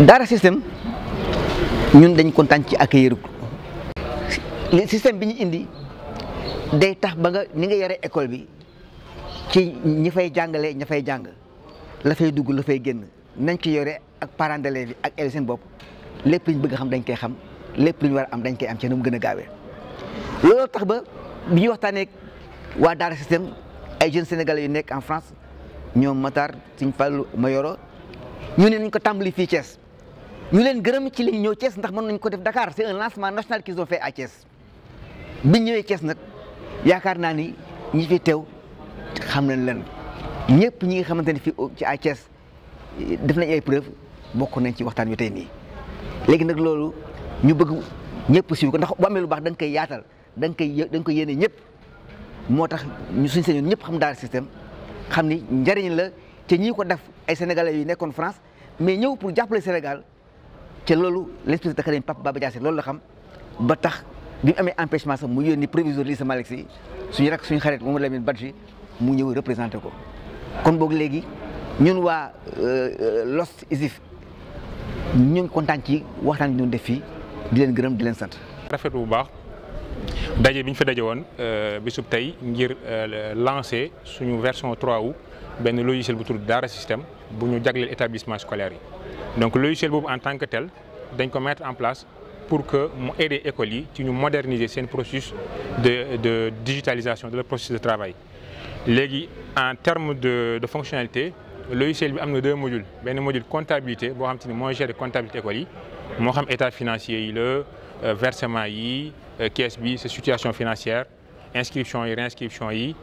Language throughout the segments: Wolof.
Daara système ñun dañ kontaan ci accueillir li système bi ñu indi day tax ba nga ni nga yore école bi ci ñi fay jàngale ña fay jàng la fay dugg la fay génn nañ ci yore ak parents d'élèves yi ak élèves seen bopp lépp lu ñu bëgg xam dañ koy xam lépp lu ñu war a am dañ koy am ci nu mu gën a gaawee. looloo tax ba bi ñuy waxtaanee waa Daara système ay jeunes sénégalais yu nekk en France ñoom Matar Sëñ Fallu Mayoro ñu ne nañ ko tàmbali fii Thiès ñu leen gërëm ci li ñu ñëw Thiès ndax mën nañ ko def Dakar c'est un lancement national qu'ils ont fait à Thiès biñ ñëwee Thiès nag yaakaar naa ni ñi fi teew xam nañ leen ñëpp ñi nga xamante ne fii ci à Thiès def nañ ay preuve bokk nañ ci waxtaan wi tey nii léegi nag loolu ñu bëgg ñëpp siiw ko ndax bu amee lu baax da nga koy yaatal da nga koy da nga koy yéene ñëpp moo tax ñu suñ sañoon ñëpp xam Daara système xam ni njëriñ la te ñii ko def ay sénégalais yu nekkoon France mais ñëw pour jàppale Sénégal te loolu l'inspecteur d'académie Papa Baba Diassé loolu la xam ba tax bi mu amee empêchement sax mu yónni proviseur lycée Malick Sy suñu rak suñu xarit Mamadou Lamine Badji mu ñëw représenté ko kon boog léegi ñun waa Lost Isif ñu ngi kontaan ci waxtaan bi ñu def fii di leen gërëm di leen sant. rafet bu baax daje bi ñu fa daje woon bisub tey ngir lancer suñu version 3 wu benn logiciel bu tudd Daara système bu ñu jagleel établissement scolaire yi donc logiciel boobu en tant que tel dañ ko mettre en place pour que mu aider écoles yi ci ñu moderniser seen processus de de digitalisation de leur processus de travail. léegi en termes de de fonctionnalité logiciel bi am na deux modules benn module comptabilité boo xam te ni mooy gérer comptabilité écoles yi moo xam état financier yi la versement yi caisse bi sa situation financière inscription yi réinscription yi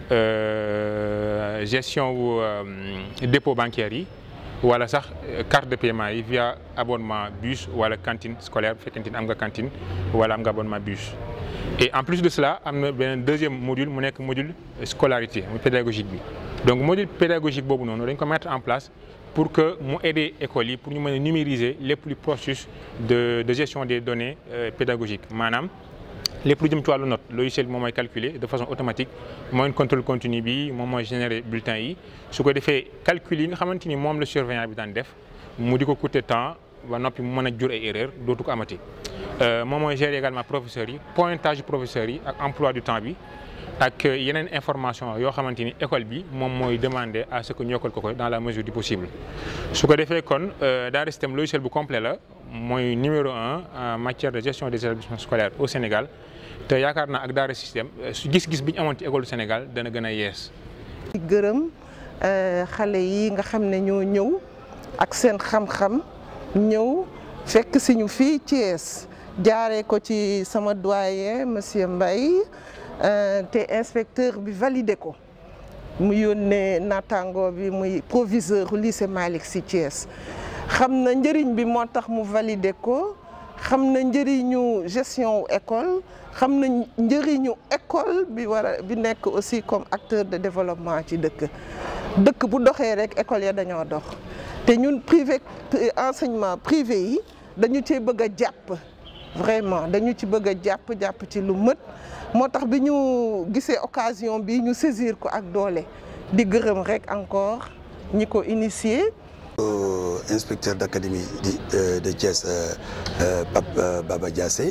gestion wu dépôt bancaire yi wala sax carte de paiement yi via abonnement bus wala cantine scolaire bu fekkente ni am nga cantine wala am nga abonnement bus. et en plus de cela am na beneen deuxième module mu nekk module scolarité muy pédagogique bi donc module pédagogique boobu noonu dañ ko mettre en place pour que mu aider écoles yi pour ñu mën a numériser lépp lu processus de de gestion des données pédagogiques maanaam lépp lu jëm ci wàllu note logiciel bi moom mooy calculer de façon automatique mooy contrôle continu bi moom mooy générer bulletin yi su ko defee calcul yi nga xamante ni moom la surveillant bi daan def mu di ko coûter temps ba noppi mu mën a jur ay erreur dootu ko amati. moom mooy gérer également professeurs yi pointage professeurs yi ak emploi du temps bi ak yeneen information yoo xamante ni école bi moom mooy demander à ce que ñu yokkal ko ko dans la mesure du possible. su ko defee kon Daara système logiciel bu complet la mooy numéro un en matière de gestion des établissements scolaires au Sénégal te yaakaar naa ak Daara système su gis-gis bi ñu amoon ci école du Sénégal dana gën a yees. di gërëm xale yi nga xam ne ñoo ñëw ak seen xam-xam ñëw fekk si ñu fii Thiès. jaaree ko ci sama doyen monsieur Mbaye te inspecteur bi validé ko mu yónnee naataango bi muy proviseur lycée Malick Sy Thiès xam na njëriñ bi moo tax mu validé ko xam na njëriñu gestion école xam na njëriñu école bi war a bi nekk aussi comme acteur de développement ci dëkk dëkk bu doxee rek école ya dañoo dox te ñun privé enseignement privé yi dañu cee bëgg a jàpp vraiment dañu ci bëgg a jàpp jàpp ci lu mët moo tax bi ñu gisee occasion bi ñu saisir ko ak doole di gërëm rek encore ñi ko initié. inspecteur d'académie de Thiès Pape Baba Diassé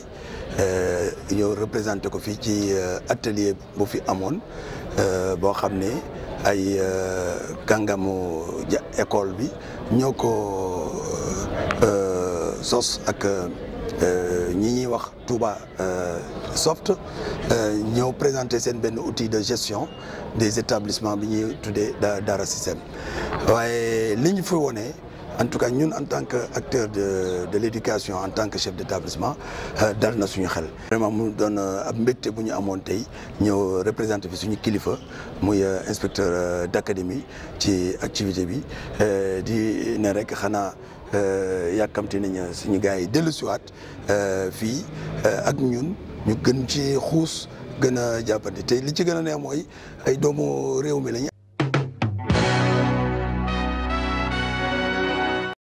ñoo représenté ko fii ci atelier bu fi amoon boo xam ne ay kàngamu école bi ñoo ko sos ak. ñi ñuy wax Touba Soft ñëw présenter seen benn outil de gestion des établissements bi ñuy tuddee Daara système waaye li ñu fi wone en tout cas ñun en tant que acteur de de l'éducation en tant que chef d'établissement dal na suñu xel. vraiment mu doon ab mbégte bu ñu amoon tey ñëw représenter fi suñu kilifa muy inspecteur d'académie ci activité bi di ne rek xanaa. yàkkamti nañ suñu gars yi dellu siwaat fii ak ñun ñu gën ci xuus gën a jàppante te li ci gën a neex mooy ay doomu réew mi lañ